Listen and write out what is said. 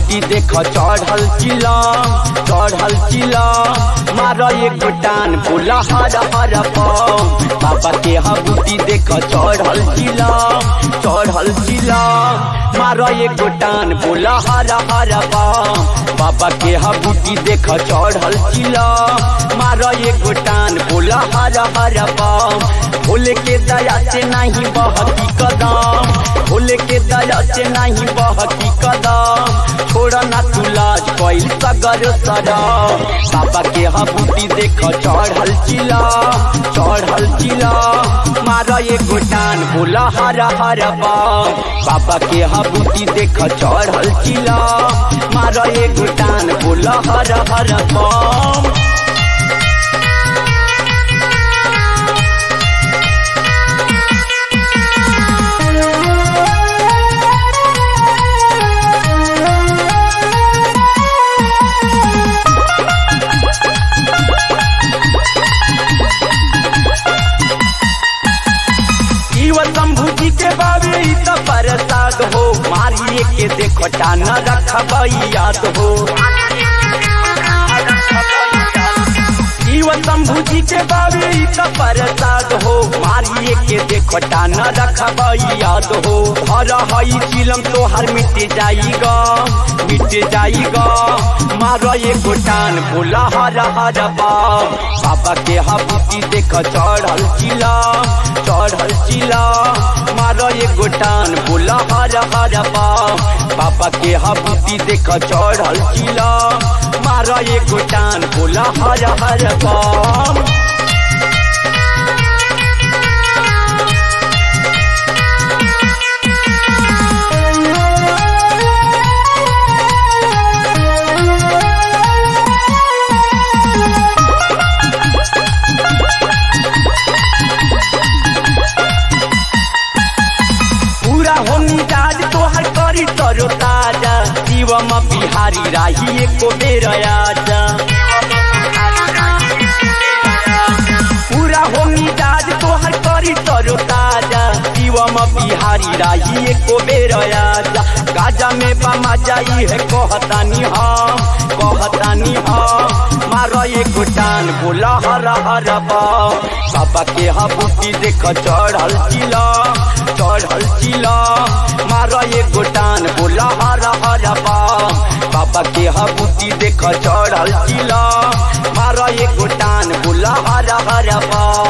बूटी देख चढ़ल चिला चढ़ल चिला मार एक टान बोला हर हर पाम बाबा के हा बूटी देख चढ़ल चिला चढ़ल चिला मार एक टान बोला हर हर पाम बाबा के हा बूटी देख चढ़ल चिला मार एक टान बोला हर हर पाम भोले के दया से नहीं बहकी कदम भोले के दया से नहीं बहकी कदम छोड़ा ना तू लाज कोई सगर सरा बाबा के हबूटी देख चढ़ल चिला चढ़ल चिला मारा ये गोटान बोला हरा हरा बाम बाबा के हबूटी देख चढ़ल चिला मारा ये गोटान बोला हरा हरा बाम शंभू जी के बाबे ई त प्रसाद हो मारिए के देखो टान रखब याद हो जीव शंभू जी के बाबे ई त प्रसाद हो मारिए के देखो टान रखब याद हो हर हई चिलम तो हर मिट जाइगा मिट जाइगा मार एगो टान बोला हर हर बाम बाबा के हबूती देख चढ़ल चिला चढ़ल चिला मार एगो टान बोला हर हर बाम बाबा के हबूती देख चढ़ल चिला मार एगो टान बोला हर हर बाम पूरा हो मिजाज तोहर करी तरो ताजा शिवम बिहारी राही एको बेर आजा पूरा हो मिजाज तोहर करी तरो ताजा शिवम बिहारी राही एको बेर आजा गाजा में बमा जाई है कहतानी हम कहतानी हम मार एगो टान बोला हर हर बाम बाबा के हबूटी देख चढ़ल चिला चढ़ल चिला मार एगो टान बोला हर हर बाम बाबा के हबूटी देख चढ़ल चिला मार एगो टान बोला हर हर बाम